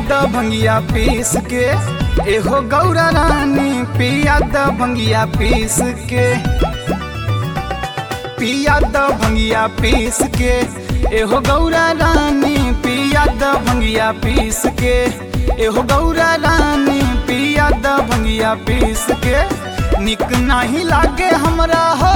द भंगिया पीस के एहो गौरा रानी पिया द भंगिया पीस के पिया द भंगिया पीस के एहो गौरा रानी पिया द भंगिया पीस के एहो गौरा रानी पिया द भंगिया पीस के निक नाही लागे हमरा हो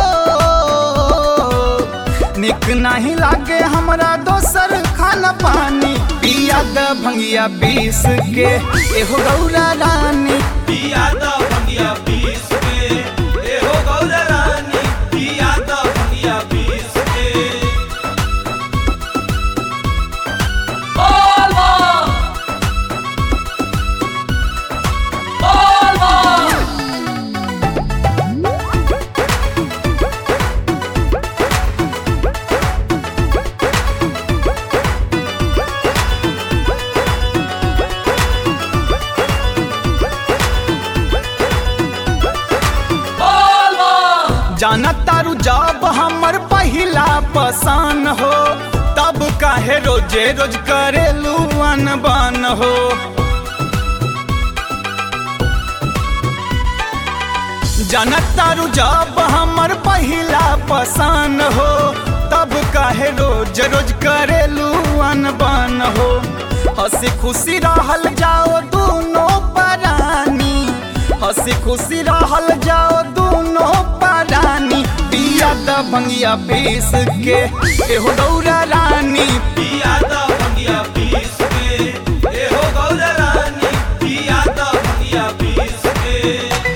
निक नाही लागे हमरा दोसर खाना पानी पिया द भंगिया पीस के एहो गौरा रानी पिया द भंगिया पीस के एहो गौरा रानी पिया द भंगिया पीस के जाना तारू जब हमर पहिला पसान हो तब काहे रोजे रोज करेलू अनबन हो जाना तारू जब हमर पहिला पसान हो तब काहे रोज रोज करेलू अनबन हो हंसी खुशी रहल जाओ दोनों परानी हंसी खुशी रहल जाओ दोनों परानी पिया द भंगिया पीस के एहो गौरा रानी पिया द भंगिया पीस के एहो गौरा रानी पिया द भंगिया पीस के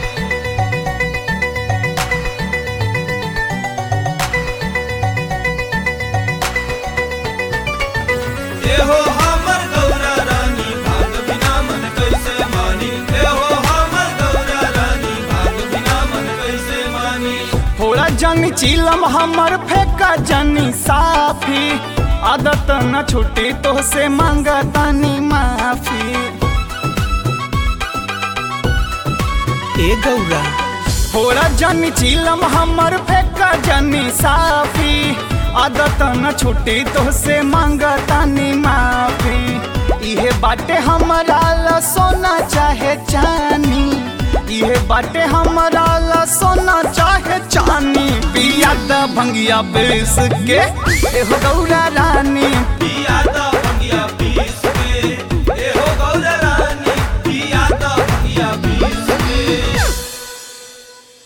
एहो हमर गौरा रानी भाग बिना मन कैसे मानी एहो हमर गौरा रानी भाग बिना मन कैसे मानी थोड़ा जनी चिलम हमर फेंका जनी साफी आदत न छुटी तो से मांगतानी माफी ए गौरा थोड़ा जनी चिलम हमर फेंका जनी साफी आदत न छुटी तो से मांगतानी माफी इहे बाटे हमरा ला सोना चाहे चानी इहे बाटे हमरा ला सोना चाहे चानी पिया द भंगिया बेस के एहो गौरा रानी पिया द भंगिया पीस के एहो गौरा रानी पिया द भंगिया पीस के